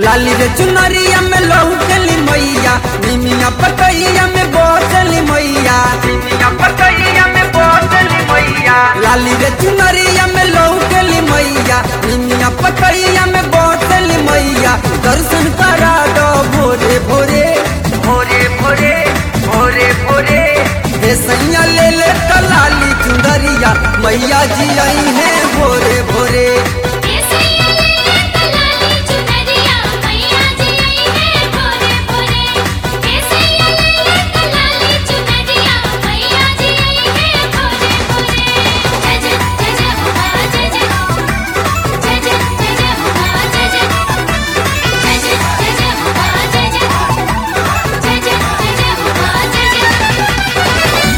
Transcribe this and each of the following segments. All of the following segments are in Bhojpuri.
लाली रे चुनरिया में लहू चली मैया निमिया पतैया में बोचली मैया निमिया पतैया में बोचली मैया लाली रे चुनरिया में लहू चली मैया निमिया पतैया में बोचली मैया दर्शन करा दो भोरे भोरे भोरे भोरे भोरे भोरे हे सैया ले ले तो लाली चुनरिया मैया जी आई है भोरे भोरे केसैया ले कलाली चुनरिया मैया जी आई है भोरे भोरे केसैया ले कलाली चुनरिया मैया जी आई है भोरे भोरे जय जय जय जय हो मां जय जय जय जय जय जय हो मां जय जय जय जय जय जय हो मां जय जय जय जय जय जय हो मां जय जय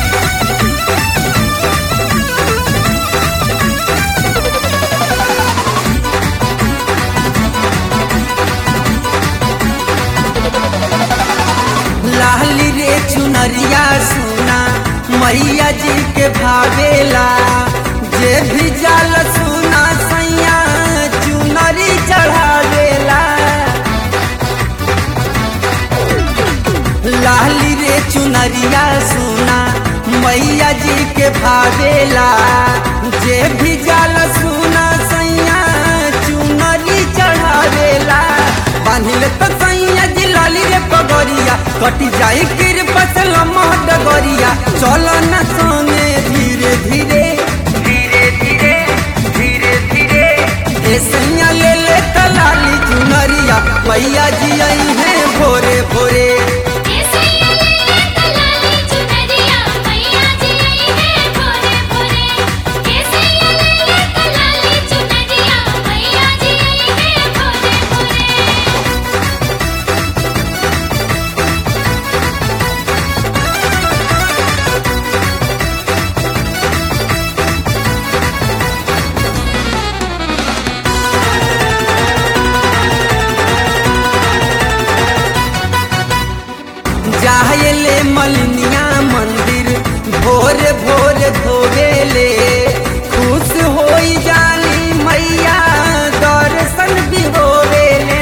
लाली रे चुनरिया सुना मैया जी के भावेला जे भी जाल सुना सैया चुनरी चढ़ावेला लाली रे चुनरिया सुना मैया जी के भावेला जे भी जाल सुना सैया चुनरी चढ़ावेला बांधिल तो सैया जी लाली रे पगरिया कटी जाई गिर पसल महडगरिया चल न सोने धीरे धीरे धीरे धीरे धीरे धीरे ए सैया ले ले तलाली चुनरिया मैया जी आई है भोरे भोरे केसैया ले कलाली चुनरिया मैया जी आई है भोरे भोरे केसैया ले कलाली चुनरिया मैया जी आई है भोरे भोरे जाहले मलनिया मंदिर भोर भोर धोवेले खुश होई जानी मैया दर्शन भी होवेले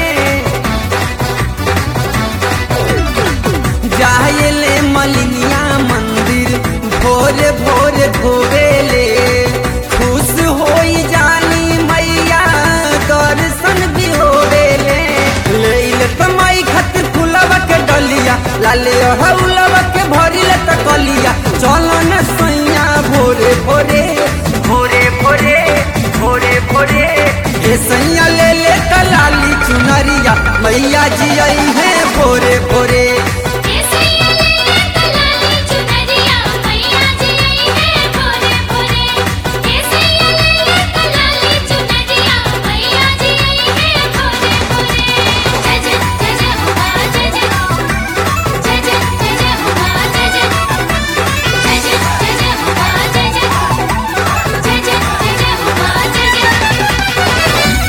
जाहले मलनिया मंदिर भोर भोर धोवेले खुश होई जानी मैया दर्शन भी होवेले लेले त माई खातिर फुलवा के डलिया लाले हौलवा के भरिले त कलिया चल न सैया भोरे भोरे भोरे भोरे भोरे भोरे ए सैया ले ले त लाली चुनरिया मैया जी आई है भोरे भोरे केसैया ले कलाली चुनरिया मैया जी आई है भोरे भोरे केसैया ले कलाली चुनरिया मैया जी आई है भोरे भोरे जय जय जय जय हो मां जय जय जय जय जय जय हो मां जय जय जय जय जय जय हो मां जय जय जय जय जय जय हो मां जय जय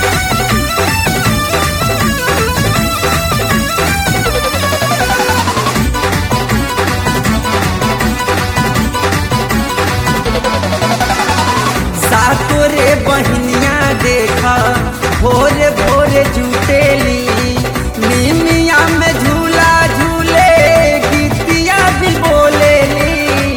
सातोरे बहनिया देखा भोरे भोरे जुटेली निमिया में झूला झूले गीतिया भी बोलेली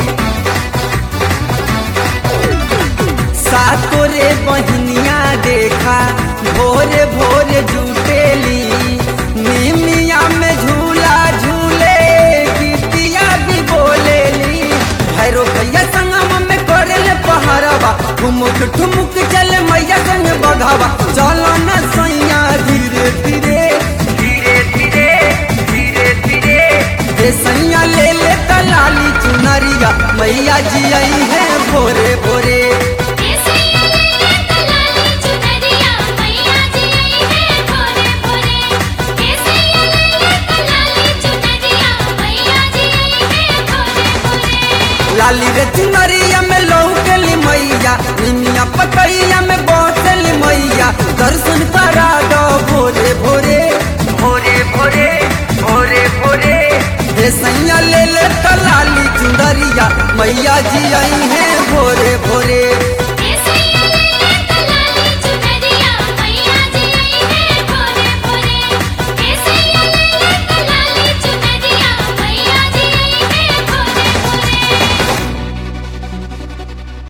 सातोरे बहनिया देखा भोरे भोरे जुटेली निमिया में झूला झूले गीतिया भी बोलेली भैरो भैया संगम में करेले पहाड़वा ठुमुक ठुमुक चले मैया संग बघावा चलो न सैया धीरे धीरे धीरे धीरे धीरे धीरे हे सैया ले ले तलाली चुनरिया मैया जी आई है भोरे भोरे केसैया ले कलाली चुनरिया मैया जी आई है भोरे भोरे केसैया ले कलाली चुनरिया मैया जी आई है भोरे भोरे लाली रे चुनरिया में लौकली मैया निमिया पतैया में बसली मैया दर्शन करा दो भोरे भोरे भोरे भोरे भोरे भोरे हे सैया ले ले तलाली चुनरिया मैया जी आई है भोरे भोरे